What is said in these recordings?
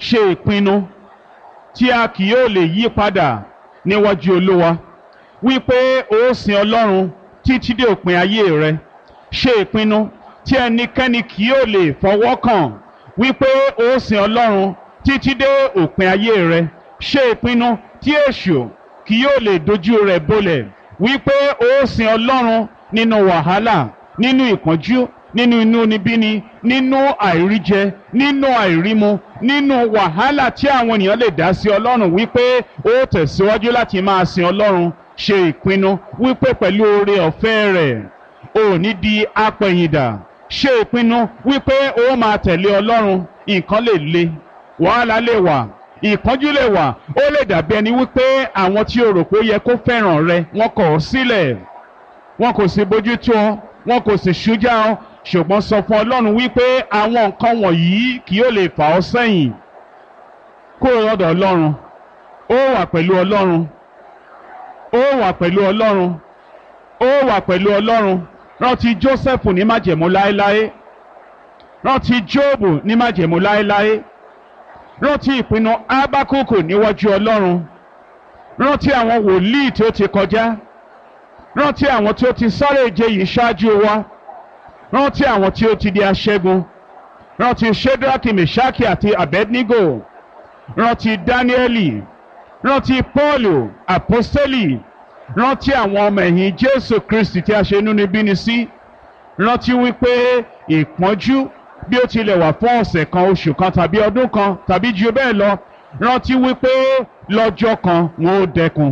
ṣe ìpinnu tí a kì yóò lè yí padà níwájú olúwa wípé ó sin ọlọ́run títí dé òpin ayé rẹ ṣe ìpinnu tí ẹnikẹ́ni kì yóò lè fọwọ́ kàn wípé ó sin ọlọ́run títí dé òpin ayé rẹ ṣe ìpinnu tí èṣù kì yóò lè dojú rẹ̀ bolẹ̀ wípé ó sin ọlọ́run nínú wàhálà nínú ìpọ́njú nínú inúnibíni nínú àìríjẹ nínú àìrímu nínú wàhálà tí àwọn ènìyàn lè dá sí ọlọ́run wípé ó tẹ̀síwájú láti máa sin ọlọ́run ṣe ìpinnu wípé pẹ̀lú oore ọ̀fẹ́ rẹ̀ ò ní di apẹ̀yìndà ṣe ìpinnu wípé ó máa tẹ̀lé ọlọ́run nǹkan lè le wàhálà lè wà ìpọ́njú lè wà ó lè dàbí ẹni wípé àwọn tí o rò pé ó yẹ kó fẹ́ràn rẹ wọ́n kọ̀ ọ́ sílẹ̀ wọn kò sì bójú tó ọ wọn kò sì ṣújà ọ ṣùgbọ́n sọ fún ọlọ́run wípé àwọn nǹkan wọ̀nyí kì yóò lè fà ọ́ sẹ́yìn kúrò lọ́dọ̀ ọlọ́run ó wà pẹ̀lú ọlọ́run ó wà pẹ̀lú ọlọ́run ó wà pẹ̀lú ọlọ́run rántí Jósẹ́fù ní májẹ̀mú láéláé rántí Jóòbù ní májẹ̀mú láéláé rántí ìpinnu Ábákùkù níwájú ọlọ́run rántí àwọn wòlíì tí ó ti kọjá rántí àwọn tí ó ti sáré ìje yìí ṣáájú wa rántí àwọn tí ó ti di aṣẹ́gun rántí Ṣédrákì Mèṣákì àti Abednego rántí Dáníẹ́lì rántí Pọ́ọ̀lù àpọ́sítélì rántí àwọn ọmọ ẹ̀yìn Jésù Kristi tí a ṣe inúnibíni sí rántí wípé ìpọ́njú bí ó tilẹ̀ wà fún ọ̀sẹ̀ kan oṣù kan tàbí ọdún kan tàbí ju bẹ́ẹ̀ lọ rántí wípé lọ́jọ́ kan wọn ó dẹkùn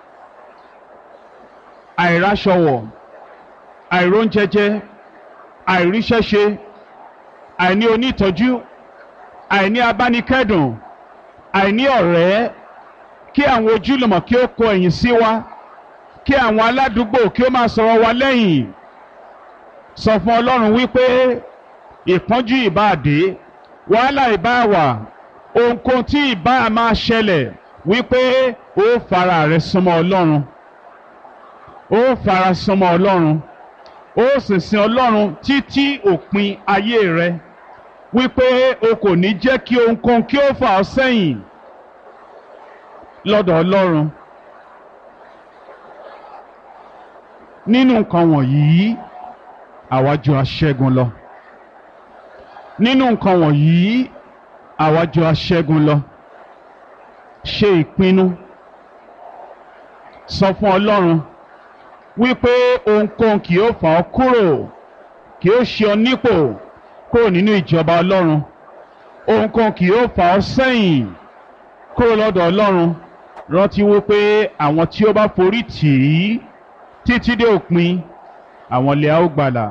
àìráṣọwọ̀ àìróúnjẹjẹ àìríṣẹ́ṣe àìní onítọ́jú àìní abánikẹ́dùn àìní ọ̀rẹ́ kí àwọn ojúlùmọ̀ kí ó kọ ẹ̀yìn sí wa kí àwọn aládùúgbò kí ó máa sọ̀rọ̀ wa lẹ́yìn sọ fún Ọlọ́run wípé ìpọ́njú ìbáàdé wàhálà ìbáàwà ohunkóhun tí ìbá máa ṣẹlẹ̀ wípé ó fara rẹ̀ súnmọ́ Ọlọ́run ó fara súnmọ́ Ọlọ́run ó sì sin Ọlọ́run títí òpin ayé rẹ wípé o kò ní jẹ́ kí ohunkóhun kí ó fà ọ́ sẹ́yìn lọ́dọ̀ Ọlọ́run nínú nǹkan wọ̀nyí àwa jù aṣẹ́gun lọ nínú nǹkan wọ̀nyí àwa jù aṣẹ́gun lọ ṣe ìpinnu sọ fún Ọlọ́run wípé ohunkóhun kì yóò fà ọ́ kúrò kì yóò ṣe ọ nípò kúrò nínú ìjọba Ọlọ́run ohunkóhun kì yóò fà ọ́ sẹ́yìn kúrò lọ́dọ̀ Ọlọ́run rántí wípé àwọn tí ó bá forí tì í títí dé òpin àwọn lè á ó gbàlà.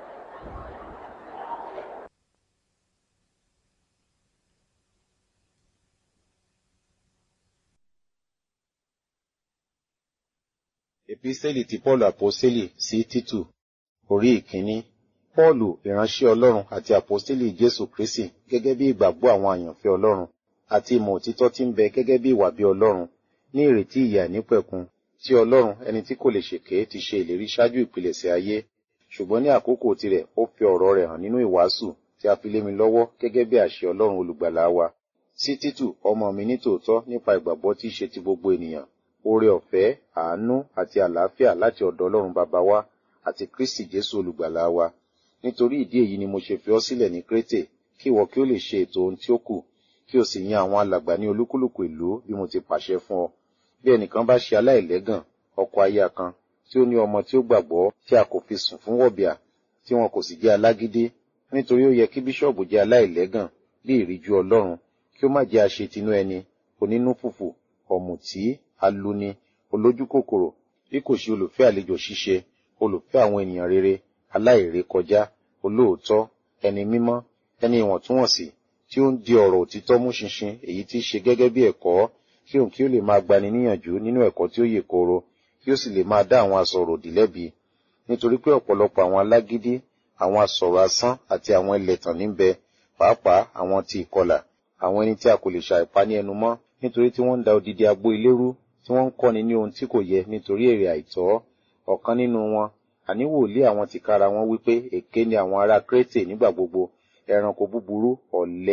Epísẹ́lì ti Pọ́ọ̀lù àpọ́sẹ́lì sí Títù orí ìkíní. Pọ́ọ̀lù ìránṣẹ́ Ọlọ́run àti àpọ́sẹ́lì Jésù Kristi gẹ́gẹ́ bí ìgbàgbọ́ àwọn àyànfẹ́ Ọlọ́run àti ìmọ̀ òtítọ́ tí ń bẹ gẹ́gẹ́ bí ìwà bí Ọlọ́run ní ìrètí ìyà nípẹ̀kun tí Ọlọ́run ẹni tí kò lè ṣèké ti ṣe ìlérí ṣáájú ìpilẹ̀ṣẹ̀ ayé ṣùgbọ́n ní àkókò tirẹ̀ ó fi ọ̀rọ̀ rẹ̀ hàn nínú ìwàásù tí a fi lé mi lọ́wọ́ gẹ́gẹ́ bí àṣẹ Ọlọ́run olùgbàlà wa sí Títù ọmọ mi ní tòótọ́ nípa ìgbàgbọ́ tí í ṣe ti gbogbo ènìyàn oore ọ̀fẹ́ àánú àti àlàáfíà láti ọ̀dọ̀ Ọlọ́run bàbá wa àti Kristi Jésù olùgbàlà wa nítorí ìdí èyí ni mo ṣe fi ọ́ sílẹ̀ ní Krétè kí ìwọ kí ó lè ṣe ètò ohun tí ó kù kí o sì yan àwọn alàgbà ní olúkúlùkù ìlú bí mo ti pàṣẹ fún ọ bí ẹnìkan bá ṣe aláìlẹ́gàn ọkọ aya kan tí ó ní ọmọ tí ó gbàgbọ́ tí a kò fi sùn fún wọ̀bìà tí wọn kò sì jẹ́ alágídé nítorí ó yẹ kí bíṣọ̀bù jẹ́ aláìlẹ́gàn bí ìríjú Ọlọ́run kí ó má jẹ́ aṣetinú ẹni onínú fùfù ọ̀mùtí aluni olójú kòkòrò bí kò ṣe olùfẹ́ àlejò ṣíṣe olùfẹ́ àwọn ènìyàn rere aláìrékọjá olóòótọ́ ẹni mímọ́ ẹni ìwọ̀ntúnwọ̀nsì tí ó ń di ọ̀rọ̀ òtítọ́ mú ṣinṣin èyí tí í ṣe gẹ́gẹ́ bí ẹ̀kọ́ kí òun kí ó lè máa gbani níyànjú nínú ẹ̀kọ́ tí ó yè kooro kí ó sì lè máa dá àwọn asọ̀rọ̀ òdì lẹ́bi nítorí pé ọ̀pọ̀lọpọ̀ àwọn alágídí àwọn asọ̀rọ̀ asán àti àwọn ẹlẹ́tàn níbẹ̀ pàápàá àwọn ti ìkọlà àwọn ẹni tí a kò lè ṣàìpa ní ẹnu mọ́ nítorí tí wọ́n ń da odidi agbo ilé rú tí wọ́n ń kọ́ni ní ohun tí kò yẹ nítorí èrè àìtọ́ ọ̀kan nínú wọn àní wòlíì àwọn tìkára wọn wípé èké ni àwọn ará Krétè nígbà gbogbo ẹranko búburú ọ̀lẹ